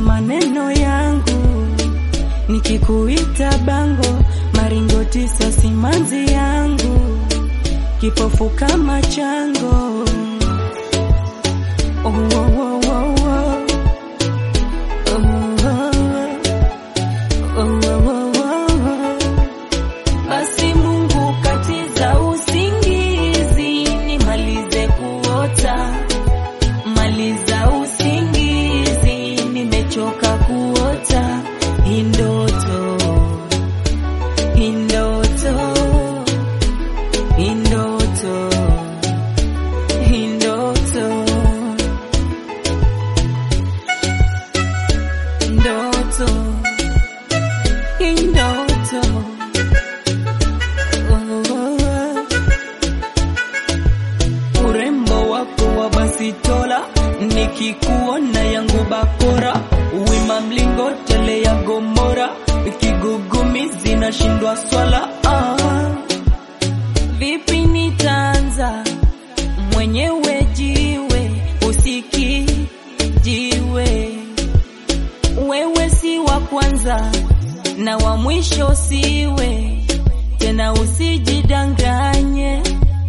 maneno yangu, nikikuita bango, maringo tisa simanzi yangu, kipofu kama chango. Oh, oh, oh, oh, oh. Oh, oh, oh, oh, oh. Basi Mungu katiza usingizi, nimalize kuota, maliza usingizi, nimechoka kuota hii ndoto, hii ndoto, hii ndoto, hii ndoto, ndoto, hii ndoto. Urembo wako wa basitola, nikikuona yangu bakora, wima mlingotele ya Gomora, kigugumizi nashindwa swala. Ah, vipi nitaanza mwenyewe jiwe, usiki jiwe, wewe si wa kwanza na wa mwisho siwe tena, usijidanganye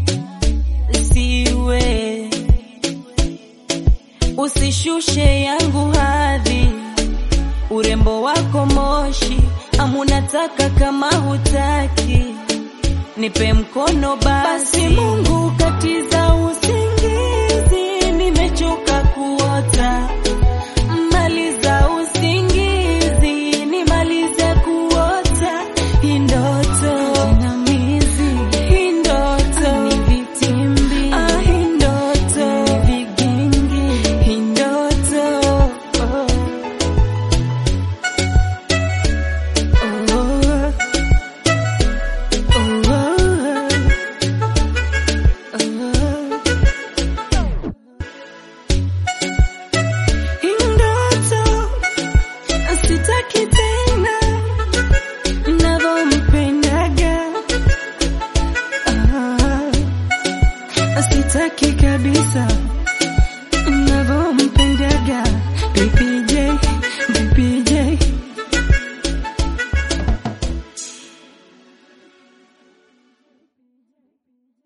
siwe, usishushe yangu hadhi, urembo wako moshi, amunataka kama hutaki, nipe mkono basi. Mungu katiza